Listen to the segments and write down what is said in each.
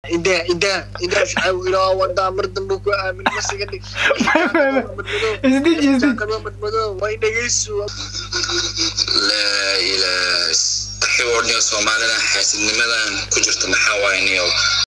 idaa idaa idaa shacab ilaa wadaa mar dambe ku aamin masiga dhig isdij isdij madmadow way dhegeyso laa ilaah xiboodniyo soomaalida xaasidnimadan ku jirta maxaa waaye niyo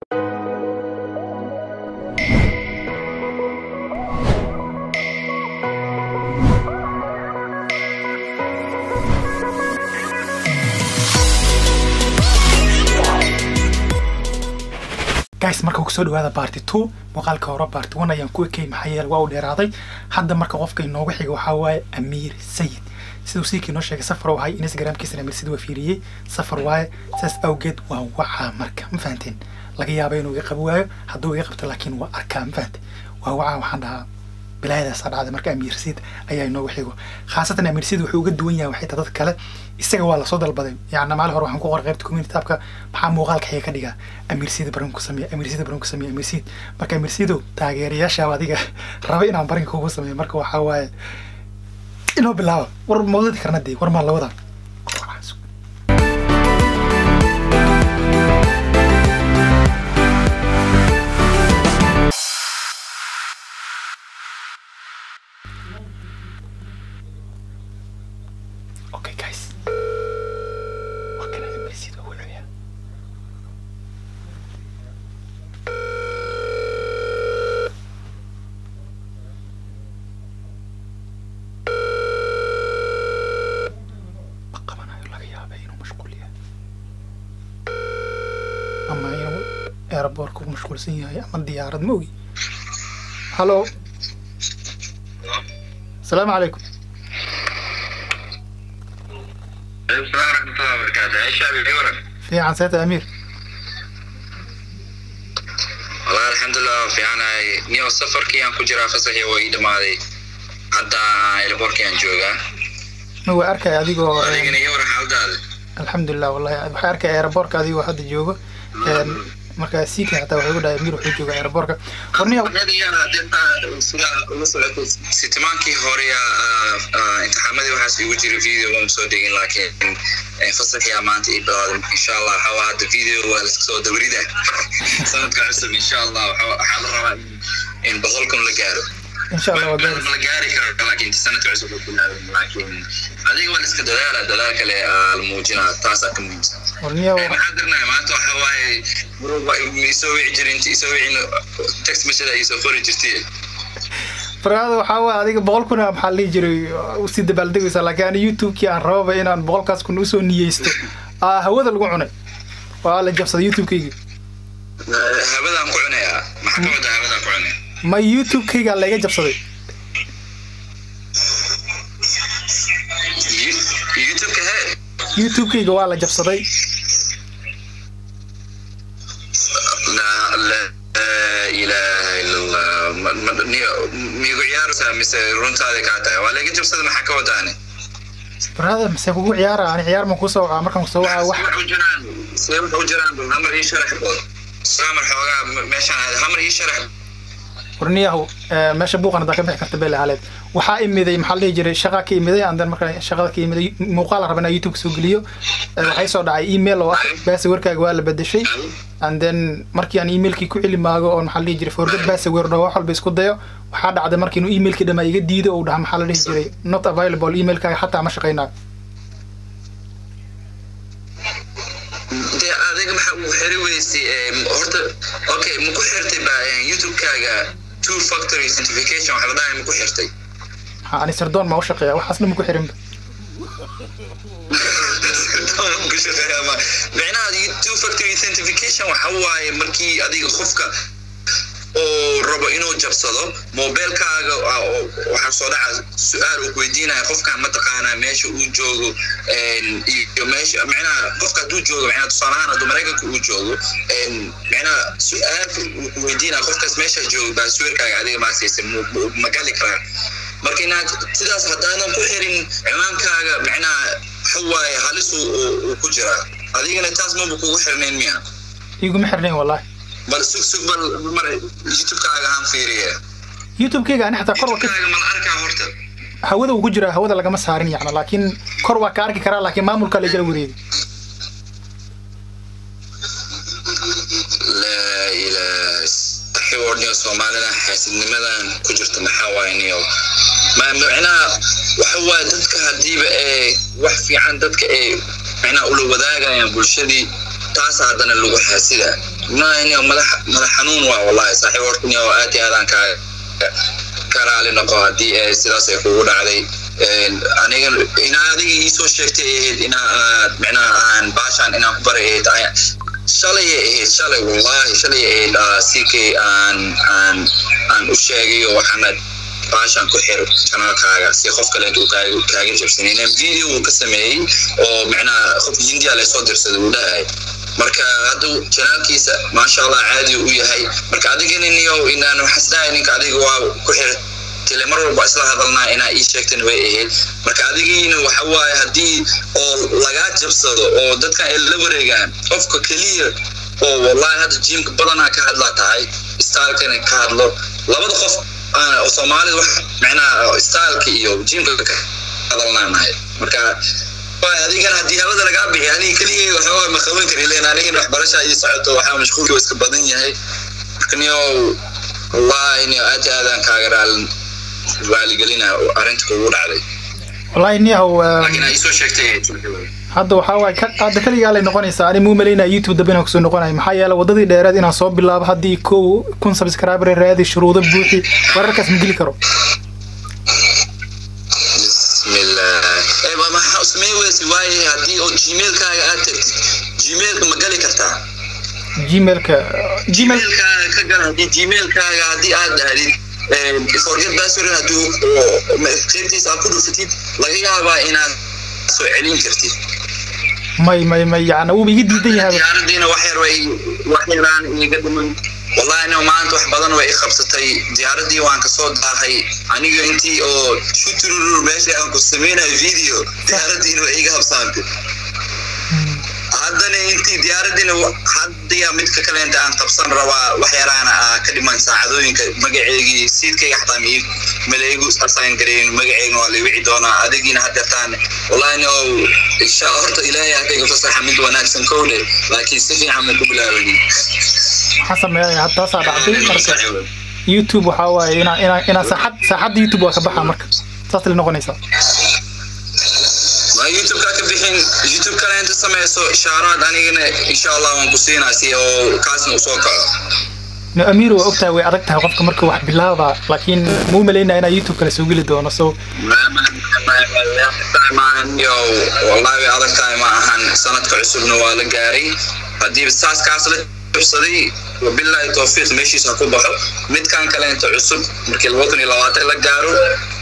guys marka kusoo dhawaada party two muuqaalka hore party one ayaan ku ekay maxaa yeele waa uu dheeraaday hadda marka qofka inooga xiga waxaa waaye amiir sayid siduu siikii noo sheegay safar wahay instagramkiisana amiir sayid waa fiiriyey safar waaye saas awgeed waa wacaa marka ma fahanteen laga yaaba inuu iga qabi waayo hadduu iga qabto laakiin waa arkaa ma fahante waa wacaa waxaan dhahaa bilaayadaasa dhacday marka amiir sayid ayaa inooga xigo khaasatan amiir sayid wuxuu uga duwan yahay waxay tahay dadka kale isaga waa lasoo dalbaday yacni maalin hore waxaan ku qoray qaybta community tabka maxaa muuqaalka xiga ka dhigaa amiir sayid baran ku sameeya amiir sayid baran ku sameeya amiir sayid marka amiir sayidow taageerayaashaaba adiga raba inaan barinka kugu sameeyo marka waxaa waaye inoo bilaaba war mawladi karna dee war maa lawada Okay, guys. What can I do? See the winner here. Ma qabanayo laga yaabay inuu mashquul yahay ama inuu airbortka ku mashquulsan yahay ama diyaarad ma ogi hallo asalaamu calaykum السلام ورحمة الله وبركاته يا شعبي عورك fiican seeta amiir والله الحمد لله في أنا نيو سفر كي أنا كجرا فسحي وإيد ماضي حتى إلبورك أنا جوجا ma waa arkaya adigoo eh, أنا يورك حال هذا alxamdulilah wallahi waxay arkay aeroboortka adigoo hadda joogo Een, marka siika xataa waxay ugu dhahay amiir wuxuu jooga aeroboortka warniya sitimaankii hore imtixaamadii waxaas igu jira video waan soo degin laakiin fasaxii maanta ii bilaaday insha allah waxaa waa hadda video waa laska soo dabrida sanadka cusub insha allah waxaa waxaa la rabaa in- in boqolkun la gaaro insha allah waa gaari la gaari karo laakiin inta sanadka cusub la bilaabay laakiin adiga waa la iska dadaala dadaal kale aa la muujinaa taasaa ka muhiimsan warniya maxaa dirnaa maanta waxaa waaye isoo wici jirin inta isoo wicin text message ay soo qori jirtay farada waxaa waa adiga boqol kuna maxaa la dhihi jiray usii dabaaldegaysaa laakiin ani youtube-kii aan rababa inaan boqolkaas kun usoo niyeysto aa hawada lagu cunay waa la jabsaday youtube-kayga habadaan ku cunayaa maxaa ka wadaa habadaan ku cunaya ma youtube-kayga layga jabsaday You- youtube-ka hee youtube-kayga waa la jabsaday laa laa ilaaha ila allah Ma- ma- ni- miigu ciyaaraysaa mise runtaada kaa tahay waa laga jabsada maxaa ka wadaane farada mise kugu ciyaara ani ciyaar ma kusoo wacaa markaan kusoo wacaa wax wax u jiraan see wax u jiraan bal hamar ii sharax bood samar xoogaa me- meeshaan aad hamar ii sharax warniyahu eh, meesha buuqan haddaa ka bixi karta bele haleed waxaa imiday maxaa la dhihi jiray shaqaa ka imiday andan marka shaqada ka imiday muuqaal raba inaa youtube soo geliyo Eh, waxay soo dhacay email oo ah basawerkaaga waa la bedeshay and then markii aan emailkii ku celi maago oo maxaa la dhihi jiray forget basawer dhaho wax walba isku dayo waxaa dhacday markii inuu emailkii dhamaa iga diido uu dhaha maxaa la dhihi jiray not available emailkaaga xataa ma shaqaynayo dee adiga maxaa ugu xiri weysay em, horta okay ma ku xirtay ba em, youtube-kaaga two factory certification waxa la dhahay ma ku xirtay Ha, ani sirdoon ma u shaqeeya waxaasna ma ku xirinba micnaha two factory authentication waxa waaye markii adiga qofka oo rabo inuu jabsado mobilkaaga ah, oo- waxaa soo dhaca su-aal uu kuweydiinaya qofkan mataqaanaa meesha uu joogo en, iyo meesha micnaha qofka hadduu joogo micnaha tusaale ahaan hadduu maraykanka uu joogo en, micnaha su-aal uu kuweydiinaya qofkaas meesha joogo baa suwerkaaga adiga maa siisay mu- mu- ma gali karaan marka inaad sidaas haddaadan ku xirin ciwaankaaga micnaha waxa waaye halis uu- uu uu ku jiraa adigana taas maba kugu xirnayn miya iguma xirnayn wallahi bal sug sug bal mar youtube-kaaga aan fiiriye youtube-kayga ani xataa kor waa ka youtube-kaaga mala arkaa horta hawada uu ku jiraa hawada lagama saarin yacni laakiin kor waa ka arki karaa laakiin maamulka la jala wareegi laa warniyo soomaalida xaasidnimadan ku jirta maxaa waaye niyo ma macnaha waxa waaye dadka hadiiba ee wax fiican dadka ee macnaha ula wadaagayaan bulshadii taas haddana lagu xaasida niyo madax madax xanuun waa wallahi saaxiib horta niyo aad iyo aadaan kaa ka raali noqo haddii ee sidaas ay kugu dhacday aniga inaa adiga iisoo sheegtay ahayd inaa aad macnaha aan baashaan inaan ku bari ahayd shalay ahayd shalay wallahi shalay ahayd ck aan aan aan u sheegayo waxaana baashaan ku xir janaalkaaga si qof kale intuu kaaga kaaga jabsanin video uu ka sameeyey oo macnaha qof hindiya laysoo dirsaday uu dhahay marka hadda janaalkiisa maasha allah caadi u yahay marka adigana niyo inaan waxasdahay ninka adiga waa ku xir tile mar walba isla hadalnaa inaa ii sheegtan way ahayd marka adigiina waxa waaye haddii oo lagaa jabsado oo dadkan ay la wareegaan qofka keliya oo wallahi hadda jiimka badanaa ka hadlaa tahay staalkana ka hadlo labada qof oo soomaalida wax macnaha staalka iyo jiimka ka hadalnaanahay marka adigana haddii hawada lagaa bixi aniga keliya waxaa ma qaban kari len anigana waxbarasha ii socoto waxaa mashquulka iska badan yahay marka niyo wallahi niyo aad aadaan kaaga raali raaligelina arrinta kugu dhacday wallahi niyahow laakiin ay soo sheegtay hadda waxaa waaye ka- hadda kaligaa lay noqonaysaa ani muu malaynaya youtube dambe inaan kusoo noqonayo maxaa yeele wadadii dheereed inaan soo bilaabo haddii kow kun subscriber raadi shuruudo buuxi wararkaas ma geli karo bismillah ee ma maxaa samey weysi waaye haddii oo gmailkaaga aad tagtid gmailka ma gali kartaa gmailka gmail gmailkaaga ka gal haddii gmailkaaga haddii aad dhahdid forget password hadduu qaybtiisa aad ku dhufatid laga yaabaa inaad soo celin kartid may may may yacni wuuba iga diidan yahay diyaaradiina wax yar way wax yaraan iga dhiman wallahi no maanta wax badan way i qabsatay diyaaradii waan kasoo daahay aniga intii oo shuturur meesha aan ku sameynayo video diyaaradiina way iga habsaantay haddana intii diyaaradiina haddiya midka kaleenta aan qabsan rabaa wax yaraana ah ka dhiman saacadooyinka magaceegii siidkayga xataa ma ii maleegu asaan gareyn magaceegna waa la wici doonaa adigiina haddeertaan wallahi no insha horta ilaahay hakayga fasaxa mid wanaagsan kowle laakiin si fiican ma ku bilaabanin maxaa sameeyay hadda taasaa dhacday marka youtube waxaa waaye inaa inaa inaa saaxad saaxadda youtube waa ka baxaa marka saas lay noqonaysaa ma youtube-ka ka bixin youtube kale inta sameyso ishaaraad anigana insha allah waan ku siinaa si oo kaasna usoo kaco no amiir waa ogtahay way adag tahay qofka marka wax bilaaba laakiin muu malaynaya inaa youtube kale soo geli doono so maahan yo wallahi way adag tahay ma ahan sanadka cusubna waa la gaaray haddii saas kaas la jabsaday wabillahi tawfiiq meeshiisa ku baxo midkan kale inta cusub markii laba kun iyo labaatan la gaaro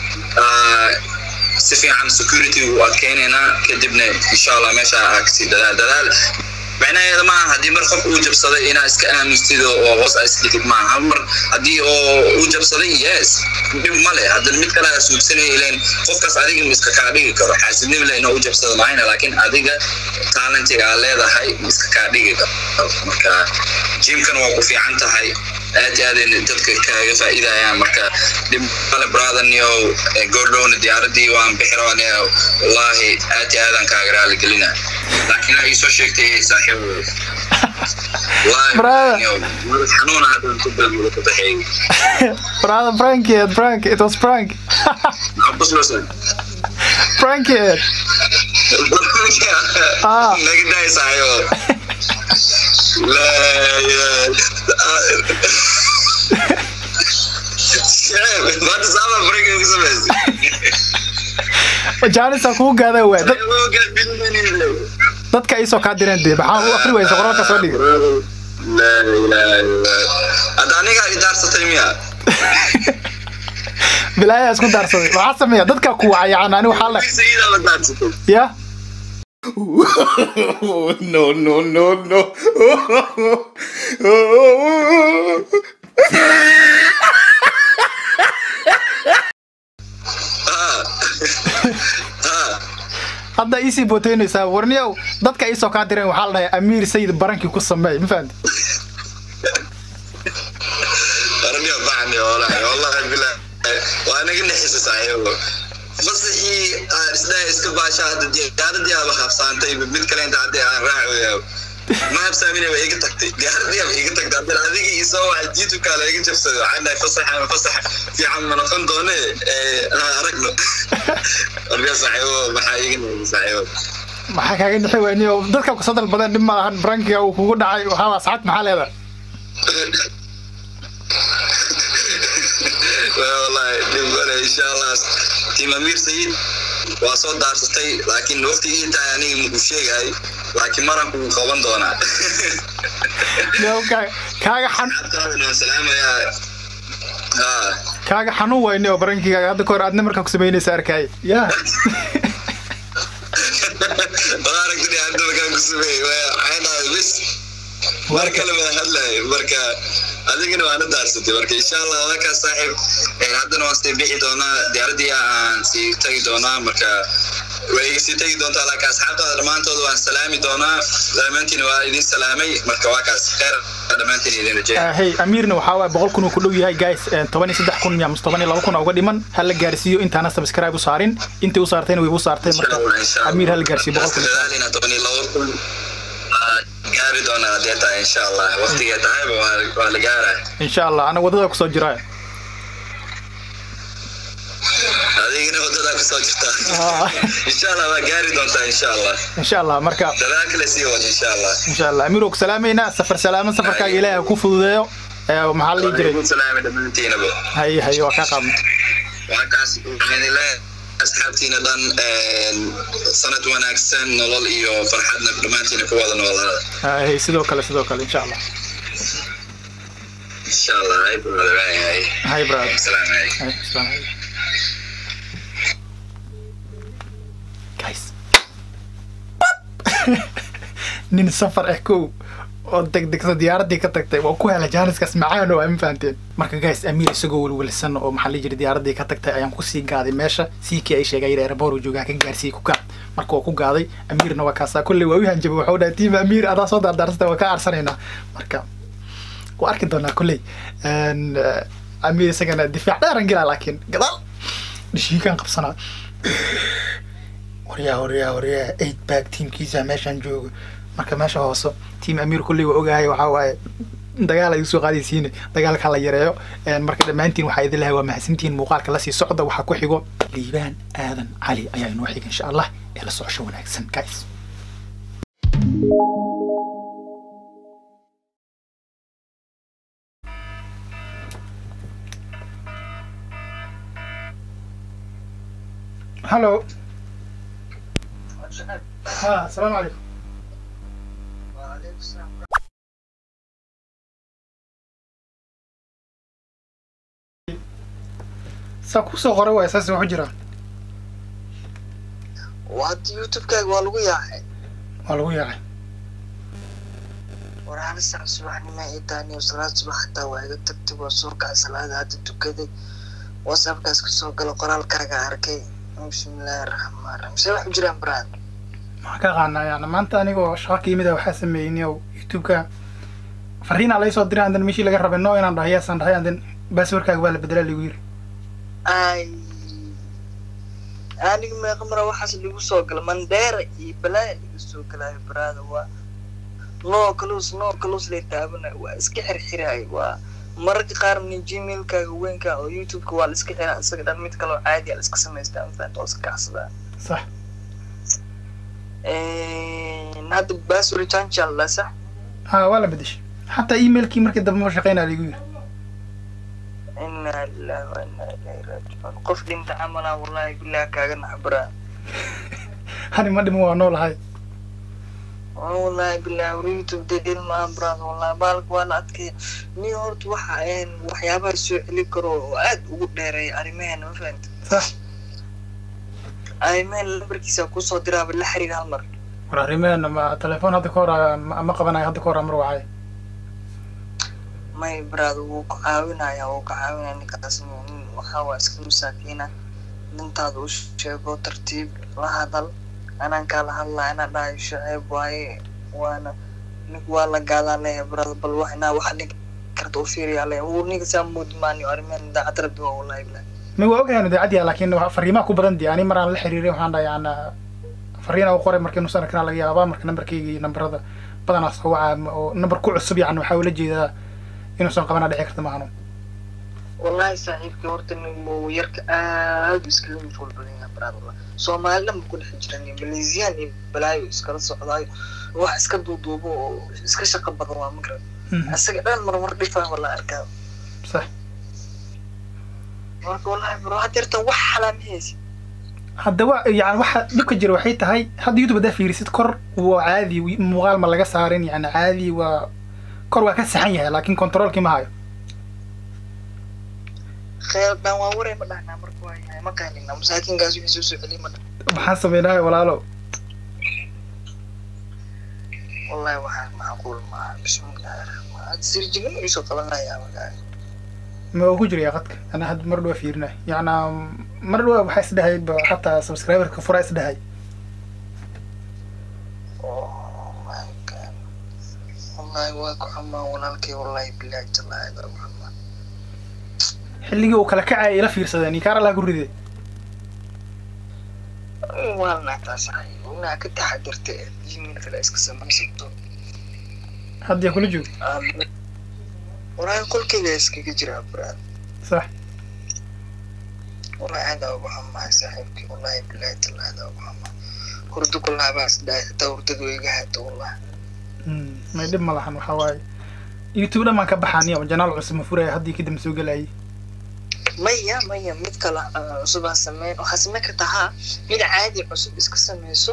si fiican security u adkeynaynaa kadibna insha allah meesha aa kasii dadaal dadaal macnaheeda maaha haddii mar qof uu jabsaday inaa iska aamustid oo hoos aa isdhigid maaha hal mar haddii oo uu jabsaday yes dhib male haddana mid kale aa suugsanaya ileen qofkaas adiga miska kaa dhigi karo xaasidnimo le inoo u jabsada mahayna laakiin adiga talentiga aa leedahay miska kaa dhigi karo marka jimkana waa ku fiican tahay aad iyo aad dadka kaaga faa'iidayaan marka dhib male brotherniyo goordhowna diyaaradii waan bixi rabane wallahi aad iyo aadaan kaaga raaligelina laakiin aa iisoo sheegtay saaxiib xanuuna haddaan ku balmuda ku baxeey brother prank it prank it was prank prank it Ah. nagadaay saaxiibo maanta saaba breaking ku samaysay jaanisaa kugu gaada waa dad dadka iisoo kaa direen dee maxaa u akri waysa qoraalka soo dhigay hadda aniga idaarsatay miya bilaayaa isku daarsaday waxaa sameeya dadka ku wacay yani ani waxaa la Sayida la daarsatay ya Oh, no, no, no, no. hadda iisii booteynaysaa warniyow dadka iisoo kaa direen waxaa la dhahay amiir sayid barankii ku sameey ma fahamti Arabia bacni wallahi wallahi billah waa naga nixisa saaxiibo fasaxii aan isdhahay iska baasha hadda diyaaradii aaba habsaantay mid kale inta hadda aan raacayo ma habsaamina waa iga tagtay diyaaradii ba iga tagtay haddana adigii isoo waxa youtube-kaa la iga jabsaday waxaan dhahay fasaxa fasax fiican ma noqon doone aan aragno markaa saaxiibo maxaa iga noqday saaxiibo maxaa kaaga dhixi weyniyo dadka kusoo dalbadeen dhib ma lahan brankiga uu kugu dhacay waxaa asxaabta maxaa leedahay wallahi dhib male insha allah tiim amiir sayid waa soo daarsatay laakiin waqtigii intaa aniga muku sheegahay laakiin maranku wuu qaban doonaa Yow, kaa- kaaga xan asxaabtaadana waan salaamayaa haa kaaga xanuun weyne oo brankiga hadda kahor aadna markaa ku samaynaysa arkay ya wala aragtini hadda markaan ku sameeyey waxay dhahay bis mar kale baan hadlahay marka adigana waana daarsatay marka insha allah halkaas saaxiib een, haddana waan sii bixi doonaa diyaaradii aan sii tagi doonaa marka way iga sii tegi doontaa laakiin asxaabtaada dhammaantooda waan salaami doonaa dhammaantiin waa idin salaamay marka waa kaas kheyr dhammaantiin idin rajeeya hey amiirna waxaa waay boqol kun uu ku dhow yahay guys toban iyo saddex kun miya mise toban iyo laba kun uga dhiman ha la gaarsiiyo intaana subscribe u saarin intii u saartayna way u saartay marka amiir ha la gaarsiiyo boqol kun dadaalina toban iyo laba kun waa gaari doonaa hadee tahay insha allah waqtigee tahayba waa- waa la gaaraya insha allah anaga wadada kusoo jira adigina wadadaa kusoo jirtaa Ah. insha allah waa gaari doontaa insha allah insha allah marka dadaal kale sii wad insha allah insha allah amiir oo ku salaamayna safar salaamo safarkaaga ilaahay ha ku fududeeyo ee maxaa la dhihi jiray Waalaikum salaam dhammaantiinaba haye haye waa kaa qaadna waa kaas waxaan ilaahay asxaabtiina dhan een, sanad wanaagsan nolol iyo farxadna dhammaantiina ku wada noolaada haye sidoo kale sidoo kale insha allah insha allah hay brother hay hay haye brother salaam hay Haye, assalaamu calaykum. guys nin safar ah kow oo degdegsa diyaaradii ka tagtay waa ku hela jaaniskaas macaan oo ma fahanteen marka guys amiir isagoo welwelsan oo maxaa la jira diyaaradii ka tagtay ayaan kusii gaaday meesha siikii ay sheegay airport uu joogaa ka gaarsiiyey ku gaad marka waa ku gaaday amiirna waa kaasaa kolley waa u hanjabay waxuu dhahay tiim amiir adaa soo daardaarsata waa ka arsanaynaa marka waa arki doonaa kolley Een, eh, amiir isagana difaac dheeran gelaa laakiin gadaal dhishiikaan qabsanaa waryaa waryaa waryaa eight back tiimkiisa meeshaan joogo marka meesha hoose tiim amiir kulley waa ogahay waxaa waaye dagaal ay usoo qaadaysiin dagaalka la yareeyo Een, marka dhammaantiin waxaa idin lahay waa mahadsantihiin muuqaalka lasii socda waxaa ku xigo liibaan aadan cali ayaa inoo xiga insha allah ee la socosho wanaagsan guys hallo ha asalaamu calaykum saa kusoo qoray waay saas waxu jiraa waad youtube-kaaga waa lagu yaacay waa lagu yaacay war hal saac subaxnimo ay taaniyo salaad subax xataa waa iga tagtay waa soo kacay salaada hadda tukaday whatsappkaas kasoo gala qoraalkaaga arkay bismillaahi raxmaan raxiim see wax u jiraan brad maxaan ka qaanaa yani maanta anigoo shaqo ka yimid waxaa sameeyey oo youtube-ka fariinaa laga soo diray andan meeshii laga rabay no inaan dhahay yaasaan dhahay andan baaswarkaaga waa la bedelaa lagu yiri ay aniga meeqa mara waxaas lagu soo gala mandheera iyo balaaya laga soo galaayo brada waa noo kalus noo kalus lay taabanayo waa iska xirxiraay waa mararka qaar min gmailkaaga weynka oo youtube-ka waa la iska xiraa isaga dhan mid kaloo caadi a la iska samaystaa mafahanta oo iska kacsadaa sax hadda basword chanchal la sax ha waa la bedeshay xataa emailkii markii dambe ma shaqeynaa lagu yiri inaa lillahi wa inaa ilaahi raajicuun qof dhinta camalaa wallahi billahi kaaga naxbaraa hani ma dhiman waa noolahay waa wallahi billahi war youtube dee dhil maahan brad wallahi baalka waa la adkaya nin horta waxa een waxyaabaha soo celi karo oo aad ugu dheereeya arrimaheena ma fahanta sax arrimaheena lambarkiisa kusoo diraaba la xiriir hal mar war arrimeena ma telefoon hadda ka hor ma ma qabanayo hadda ka hor mar wacay may brad wuu ku caawinaya wuu ka caawinaya ninkaas nin waxaa waa iska masaakiina nintaada u sheego tartiib la hadal anaan kaala hadlaa inaa dhahayo shaceeb waaye waana nink waa la gaadaa leeyahay brad bal wax inaa wax dhig karta u fiiriyaa leeyahay wuu ninka saa moodi maaniyo arrimeen daacad rabbi waa wallahi billahi ma waa ogahay idaacaddiya laakiin wa- fariimaha ku badan dii ani maraan la xiriiray waxaan dhahay ana fariina u qoray markii nusan arkanaa laga yaabaa marka nambarkayga iyo nambarada badanaa soo wacaa ma- oo number ku cusub yani waxaa ula jeedaa inuusan qabana dhici karta maahano wallahi saaxiibkii horta nin muu yarka aad iskaga mashquul badan yahay baraad wallah soomaali dhan ku dhex jiran iyo maleesiyaan iyo balaayo iskala socdaayo wax iska duuduubo oo iska shaqo badan waa magarad isaga dhan marmar dhifaa wala arkaa sax marka wallahi bro hadeerta wax xalaamahaysi hadda wa yani waxa dhibka jira waxay tahay hadda youtube haddaa fiirisid kor waa caadi wi- muuqaal ma laga saarin yani caadi waa kor waa ka saxan yahay laakiin controlkii ma hayo kheel dhan waa waray ma dhahnaa marka waa yahay ma kaanina masaakiinkaas wixii soo soo celiy ma dhah maxaan samaynahay walaalo wallahi waxaa macquul maaha bismillahi raxmaan had sirjigin iisoo qabanayaa magaa ma uu ku jiraya qadka ana hadda mar dhawaa fiirinay yacnaa mar dhawaa waxaa isdhahay ba xataa subscriberka furaa isdhahay oh my god wallahi waa ku xumaa walaalkay wallahi bilaahi tallaahi waa ku xumaa xilligii uu kala kacaya ila fiirsadeen iyo kaar allaha ku ride waa naagtaasahay inaa ka taxadirta ee gmail kale iska samaysato hadda kula joogo wallahi qolkayga iskaga jiraa baraad sax wallahi aad aa ugu xumahay saaxiibkii wallahi bilaahi tallaahi aa ugu xumaa hurdo kullaha baas dhahay hataa hurdadu way iga haato wallahi Mm, may dhib ma lahan waxaa waaye youtube dhan baan ka baxaaniya janaal cusub ma furaya haddii kadib ma soo gelayay maya maya mid kale ah, cusub ha sameyn waxaa sameyn kartaa haa mid caadi cusub iska sameyso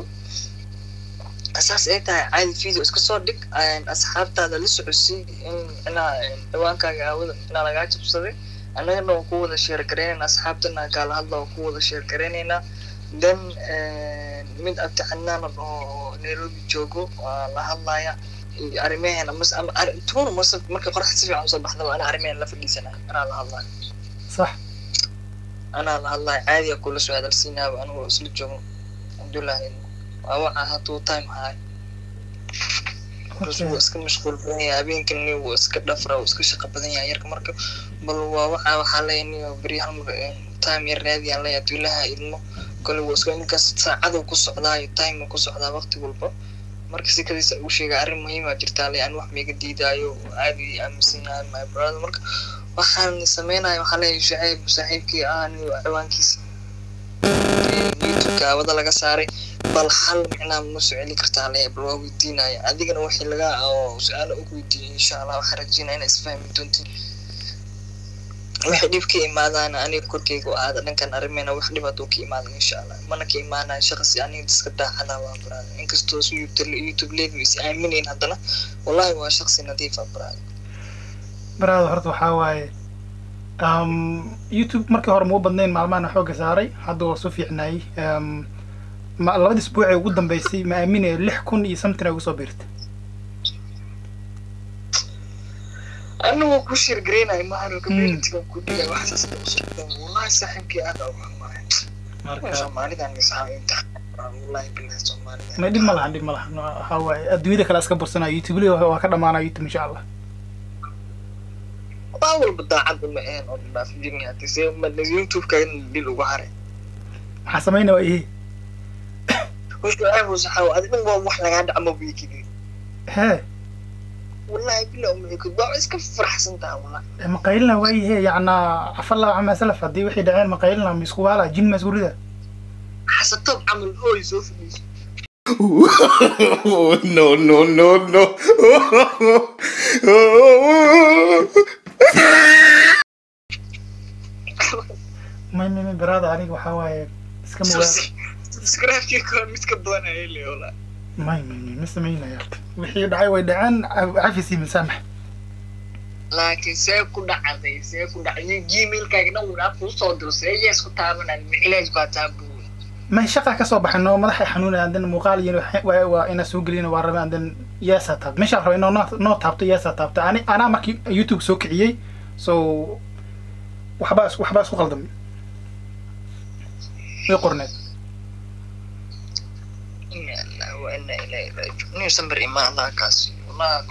saas ay tahay caadi video iska soo dhig een, asxaabtaada la socodsii in inaa een, ciwaankaaga aawada inaa lagaa jabsaday annagana waan ku wada sheer garaynayna asxaabtana kaala hadla waan ku wada sheer garaynaynaa then een, mid abti cadnaan oo nairobi joogo waa la hadlaya iyo arrimaheena mas ama arri- tuuna mase marka qoraxda si fiican usoo baxdaba ana arrimaheena la fadhiisanayo anaa la hadlayo sax anaa la hadlayo caadiga kula soo hadalsiinaaba anigoo isla joogo alxamdulilah waa waxa hadduu time haay markaas wuu iska mashquul badan yahay habeenkani wuu iska dhafra wuu iska shaqo badan yahay yarka marka bal waa waxa waxaa leeyahay beryahan time yar raadiyaan leeyahay duulaha ilmo kole wuu iska ninkaas saacadu ku socdaayo time ku socdaa waqti walba marka sikadiisa uu sheegay arrin muhiima jirtaa le aan wax maiga diidaayo aad ii aaminsan yahay my brother marka waxaan sameynaya waxaa leeyahay shacayb saaxiibkii ah anigo ciwaankiisa youtubeka awada laga saaray bal hal micnaa ma soo celi kartaa le bal waa weydiinaya adigana wixii laga oo su-aalo ugu weydiiyay insha allah waxaan rajeynaya inaa isfahmi doontiin wixii dhib ka imaadaana aniga korkeyga oo aada dhankan arrimeena wax dhib hadduu ka imaada insha allah mana ka imaanaya shaqsi aniga iska daacada waa baraada inkastoo su youtube leegu is aaminayn haddana wallahi waa shaqsi nadiifa baraada baraada horta waxaa waaye um, youtube markii hore mau badnayn maalmahana xoogga saaray hadda waa soo fiicnaayey um, ma labadii isbuucee ugu dambeysay ma aaminayo lix kun iyo something ay ugu soo biirtay anigoo ku shirgareynayo mahano communityga ku dhigay waxaas wallahi saaxiibkii aad ugu xumaay marka soomaalidan misaa imtixaan wallahi billahi soomaalida may dhib ma lahan dhib ma lahan waxaa waaye adduunyada kale iska bursanaya youtube li waa ka dhamaanaya youtube insha allah waa walba daacad uma ahayn oo dhaaf jirni hadii see ma youtube-ka in dhil uga haray maxaa samayna waa ihi hoshu ceeb saxaaw adigan waa wax lagaa dhacmo wiikidi hee wallahi billahi uma ekid waa iska faraxsan taha wallahi maqaylina waa ihe yacnaa afalla camaa salaf haddii waxay dhaceen maqaylina ma isku waala jin ma isku rida xasatob camal ooy soo fadhiiso Oh, no, no, no, no. may may may baraada aniga waxaa waaye iska mugaa subscribe-kii kor mid ka badan ayay leeyahay wallahi may may may ma samaynaya wixii dhacay way dhaceen cafis iyo masaamax laakiin see ku dhacday see ku dhacday gmailkaaga dhan wuu kuu soo diro see yees ku taabanaan cilaaj baa taabuuy may shaqa ka soo baxay noo madaxay xanuunayaan dan muuqaal iyo waa waa inaa soo gelina waa rabaan dan yeesaa taabto meeshaan raba inoo noo- noo taabto yeesaa taabto ani anaa markii youtube soo kiciyey so waxbaa is- waxbaa isku qaldamay way qorneed ina allah wa ina ilaahi raajicuun nin samir imaan allah kaasi wallahi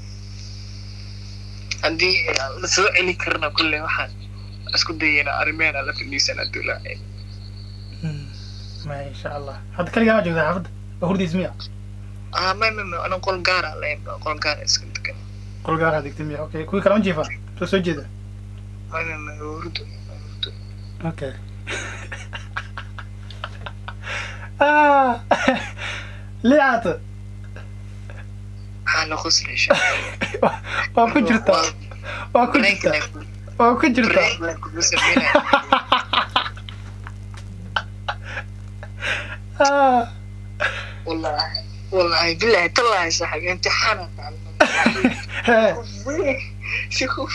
haddii la soo celi karna kulle waxaan isku dayayna arrimeena la fadhiisana dulaa ma insha allah hadda kaligaa ma joogtaa xaafadda waa hurdiis miya ah may may may anan qol gaara lahayn qol gaara iska degan qol gaaraha degtay miya okay kuwii kale ma jiifa soo soo jeeda may may may hurdo hurdo okay ah liicata maxaa la qoslaysa waa ku jirtaa waa ku jirtaa waa ku jirtaa ah والله والله بالله طلع يا صاحبي امتحان hee شوف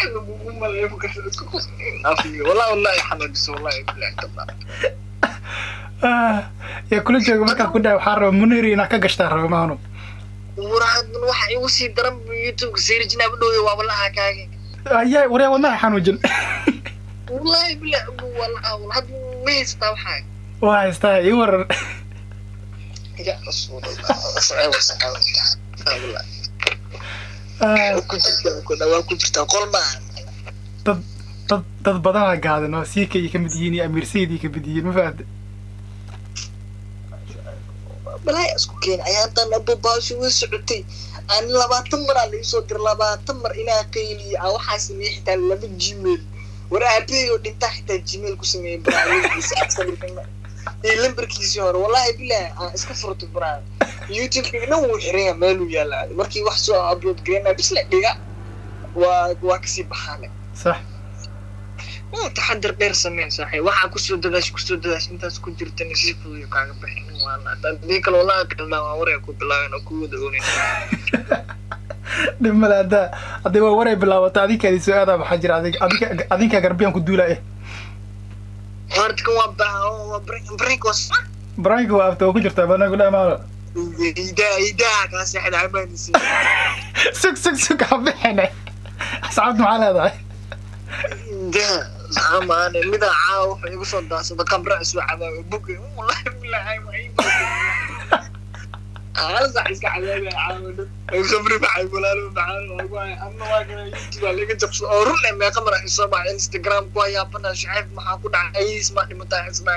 والله والله يا حمد والله بالله طلع ah yaa kula jooga markaa ku dhahay waxaa raba muniri inaad ka gashtaa raba maano waraad waxa igu sii daran youtube seerjina badhow waa wallaha kaage ayaa waryaa wadnaha xanuujin والله بالله والله والله ما يستا وحاجه waa haystaa ii waran يا رسول الله صعب صعب والله Ah, كنا waa ku jirtaa qol ma dad dad dad badanaa gaadan oo siika ay ka mid yihiin iyo amiir sayid ay ka mid yihiin ma fahamte balaa isku keen ayaantan abubaashu way socotay aan labaatan mar aa laisoo dir labaatan mar inaa qayliya aa waxaa sameeyey xitaa laba gmail war aabahey oo dhintaa xitaa gmail ku sameeyey baraawiisa iyo lambarkiisii hore wallahi bilaah aan iska furtay baraa youtube-ka dhan wuu xiran yahay meeluu yaala markii wax soo upload gareynaa bisla dhiga waa waa kasii baxaane sax waa taxadar dheer sameen saaxib waxaa kusoo dadaash kusoo dadaash intaas ku jirtana si fuduyo kaaga bixin waana hadii kale wallahi kaldhaa waa waray ku bilaaben oo ku wada oonin dhib male haddaa hadday waa waray bilaabato adinkaadi soo aadaa maxaa jira adig adinka adinkaa garbiyaan ku duula eh horta kan waa baa waa brinkos baraanka waa afta oo ku jirtaa banaanku dhahay maano idaa idaa kaa seexda amaanisi sug sug sug ha bixine asxaabta maxaa leedahay idaa saamaane midaa caawa wuxuu igu soo daasada kamra isu cabaayo buge wallahi bilahi hal sax iska cabaabaya caawa dhan samri maxay walaalo macaan waagu haya ama waa kana youtube aa laga jabsado oo run eh meeqa mara isoo baxa instagram ku hayaabana shaceeb maxaa ku dhacay ayis maa dhimataa ismaa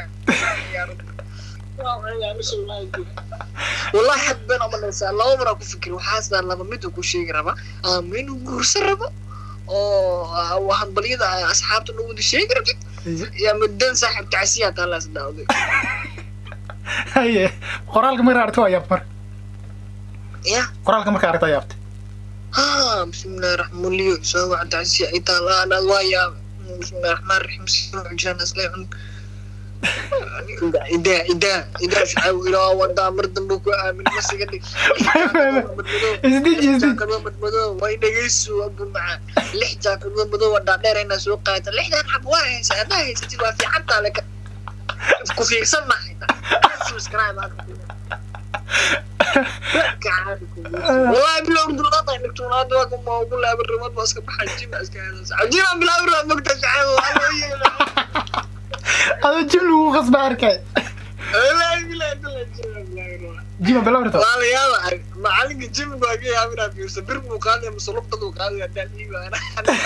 wallahi had been omanaysaa laba maraa ku fikir waxaasaa laba mid uu ku sheegi raba ama inuu guursan rabo oo hadbalyada asxaabta noo wada sheegi rabtid iyo muddan saaxiib tacsiyaa taalaas dhaawday haye qoraalka markaa aragta waa yaabta marka ya qoraalka markaa aragta yaabta ha bismillahi raxmaan liyo soo waca tacsiya ay taala anaad waa yaaba bismillahi raxmaan raxiim soo xujaan asleecun idaa idaa idaa shacaaw ilaa wadaa mar dambe ku aamin masiga dhig isdiji isdiji jaakado madmadow way dhegeysu abu macaan lix jaakado madow waa dhaadheer inaa soo qaata lixdan xab waa haysa haddaa haysatid waa fiicantaa leka ku fiirsan mahay subscribe والله بلا ارد القطع انك تكون هذا ما اقول لها بالرماد ما اسكب حجي ما اسكب هذا جينا بلا ارد مقطع شعيب adoo jim lagu qasba arkay لا بلا بلا jima bilawrito والله يا معلق الجيم باقي يا من ابي سبر مو قال يا مسلوب قد وقال يا دالي انا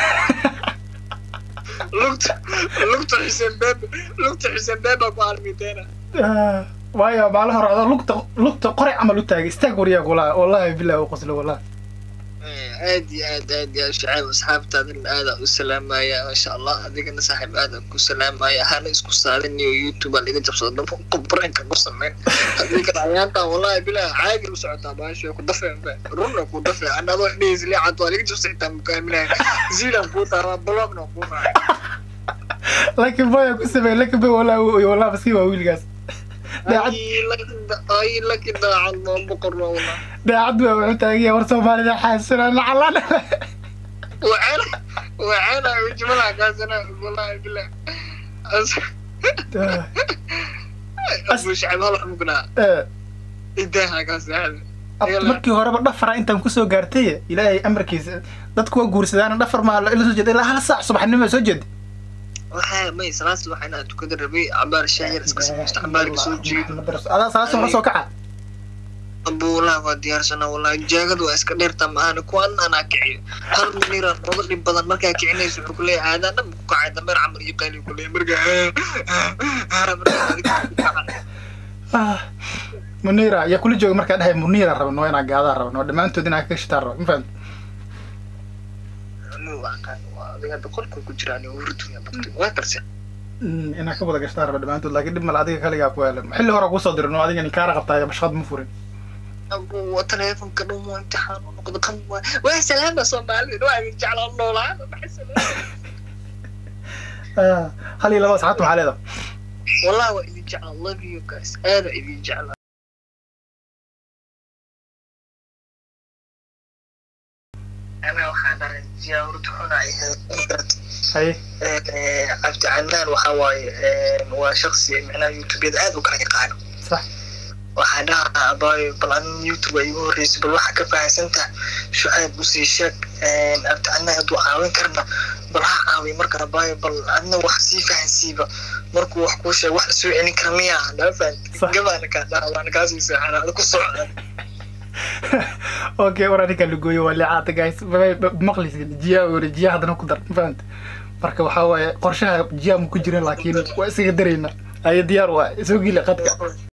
لقط لقط حسين باب لقط حسين باب ابو 200 waayo maalin hore adoo lugta lugta qoray camal u taagay istaag waryaa gulaa wallahi billahi u qoslo wallahi aad iyo aad aad ya shacaab asxaabtaadan aada u salaamaya maasha allah adigana saaxiib aada ku salaamaya hana isku saadin iyo youtube aa laga jabsado dhanba qubranka ku sameyn hadii kale ayaantan wallahi bilah caagi u socotaa baasho ku dafeen ba runna ku dafee anadoo dhehis leecad waa laga jabsa xitaa mukaaminaha ziilan kuu taaraa blogna kuu raacay laakiin boya ku sameey laakiin boy wallahi wallahi maskiin waa wiilkaas daacad ay laki daacad maa boqorna wallah daacad waa wuxuu taagaya war soomaalida xaasina nacalan وعينا وعينا وجملها كاسنا والله بالله ابو شعب هلا مقنع idaha kaas markii horeba dhafara intaan kusoo gaartay ilaahay amarkiisa dadku waa guursadaan dhafar maa la soo jeeda ilaa hal saac subaxnimo soo jeeda waxaa may salaas waxaa inaa tukada rabay cabaar shaayar iska sameysta cabaarka soo jeedo adaa salaas hore soo kaca abuulaha waa diyaarsana wallahi jaagadu waa iska dheerta maahane kuwan anaa kiciyo hal minira noga dhib badan markaa kicinaysa wuxuu kuleeyahay aadaan dhan ku kacay dameer camal iyo qayli kuleeyahay markaa munira yaa kula jooga markaa dhahay munira rabno inaa gaadaa rabno dhammaantood inaa ka shitaan rabo ma fahamti adiga boqolka ku jiraan hurduya bakti waa karse Mm, inaa ka wada gashtaan rabo dhammaantood laakiin dhib male adiga kaligaa ku helan xilli hore kusoo dirin oo adiga ninkaara qabtaa bashqad ma furin waa teleefonka dhumo imtixaan u noqdo kan waa waa salaama soomaalida waa idin jeclaa noolaada maxay salaama Ah, hal iyo laba asxaabta maxaa leedahay wallahi waa idin jeclaa love you guys aada idin jeclaa ana waxaa dhahay jiyaa hurdu xunay haye cabdi canaan waxaa waaye waa shaksi micnaha youtubeyada aad u kala yaqaano sax waxaa dhahaa abaayo bal adin youtube ay igu horreysay bal waxaa ka fahansantaha shucayb usii sheeg cabdi canaan hadduu caawin karna bal ha caawiy marka abaayo bal adna wax sii fahansiiba markuu wax kuu sheeg wax la soo celin kara miyaa dhaa fahanti Sax. gabaana kaa dhaha waana kaasii seexana ada ku socda okay war aninka lagooyo waa licaata guys maqlisin jiyaa ore jiyaa haddana ku dar ma fahamti marka waxaa waaye qorshaha jiyaa ma ku jirin laakiin waa isaga darayna ayo diyaar waa soo geli qadka